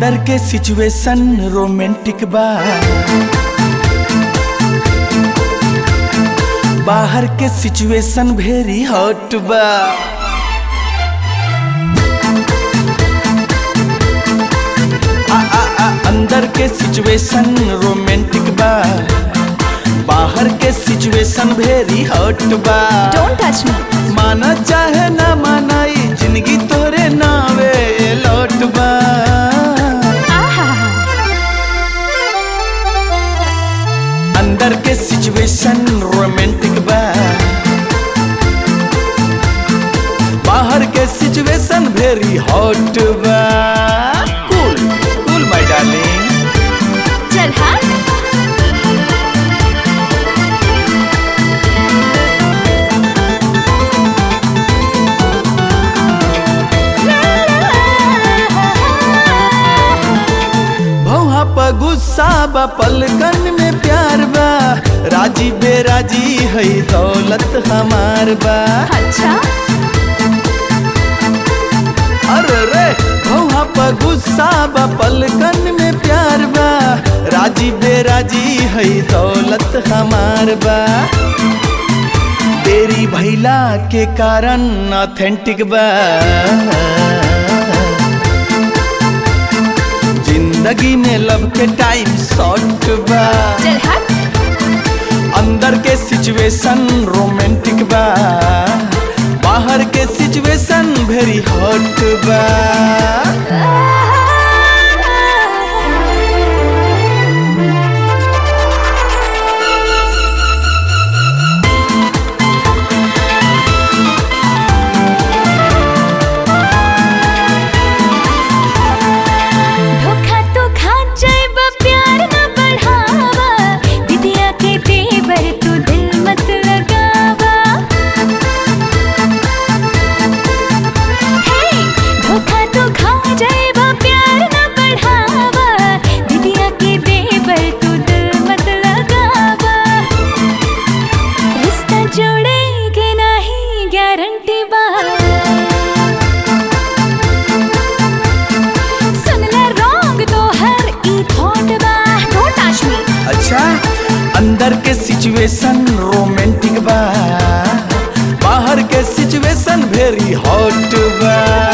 अंदर के situation romantic बा बाहर के सिचुएशन वेरी हॉट बा आ, आ, आ, अंदर के सिचुएशन रोमांटिक बा बाहर के सिचुएशन वेरी हॉट बा डोंट टच मी माना चाहे ना मानाई जिंदगी तोरे नावे लौट बा अंदर के सिचुएशन रोमांटिक बा बाहर के सिचुएशन वेरी हॉट बा कूल कूल माय डार्लिंग चल हाँ भौहा पर गुस्सा बा पलकन में प्यार बा राजी बेराजी है दौलत हमार बा अच्छा अरे रे भौहा पर गुस्सा बा पलकन में प्यार बा राजी बेराजी है दौलत हमार बा तेरी भैला के कारण ऑथेंटिक बा जिंदगी में लब के टाइम शॉर्ट बा चल हाँ अंदर के सिचुएशन रोमांटिक बा बाहर के सिचुएशन वेरी हॉट बा धोखा तो खा जाएबा प्यार न बढ़ावा दिदिया के तेवर तू दिल मत लगावा हे धोखा तो खा जाएबा प्यार न बढ़ावा दिदिया के तेवर तू दिल मत लगावा रिश्ता जोड़ेगे नहीं गारंटी बा सुन ले रॉन्ग तो हर ई थॉट बा डोंट टच मी अच्छा अंदर के सिचुएशन रोमांटिक बा बाहर के सिचुएशन वेरी हॉट बा